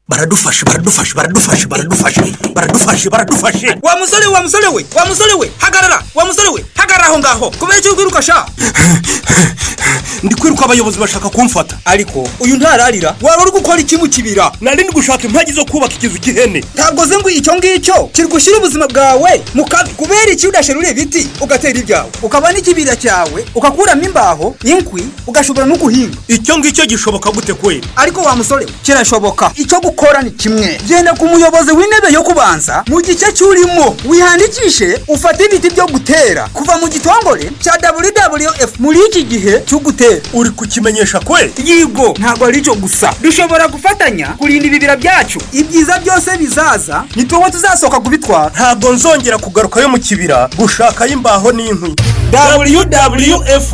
baradufashe baradufashe baradufashe baradufashe baradufashe baradufashe wa musore wa musore we wa musore we hagarara wa musore we hagarara aho ngaho kubera icyo kwiruka sha ndi kwiruka abayobozi bashaka kumfata ariko uyu ntararira waba uri gukora iki mu kibira nari ndi gushaka impagi zo kubaka ikizu cy'ihene ntabwo ze ngo icyo ngicyo kiri gushyira ubuzima bwawe mu kaga kubera iki udashira ureba ibiti ugatera ibyawe ukaba n'ikibira cyawe ugakuramo imbaho inkwi ugashobora no guhinga icyo ngicyo gishoboka gute kweli ariko wa musore we kirashoboka icyo gukora ni kimwe genda ku muyobozi w'intebe yo kubanza mu gice cy'urimo wihangikishe ufate ibiti byo gutera kuva mu gitongore cya wwf muri iki gihe cyo gutera uri kukimenyesha kweli yigo ntabwo ari cyo gusa dushobora gufatanya kurinda ibibira byacu ibyiza byose bizaza ni tuwe tuzasohoka kubitwara ntabwo nzongera kugarukayo mu kibira gushakayo imbaho n'inkwi wwf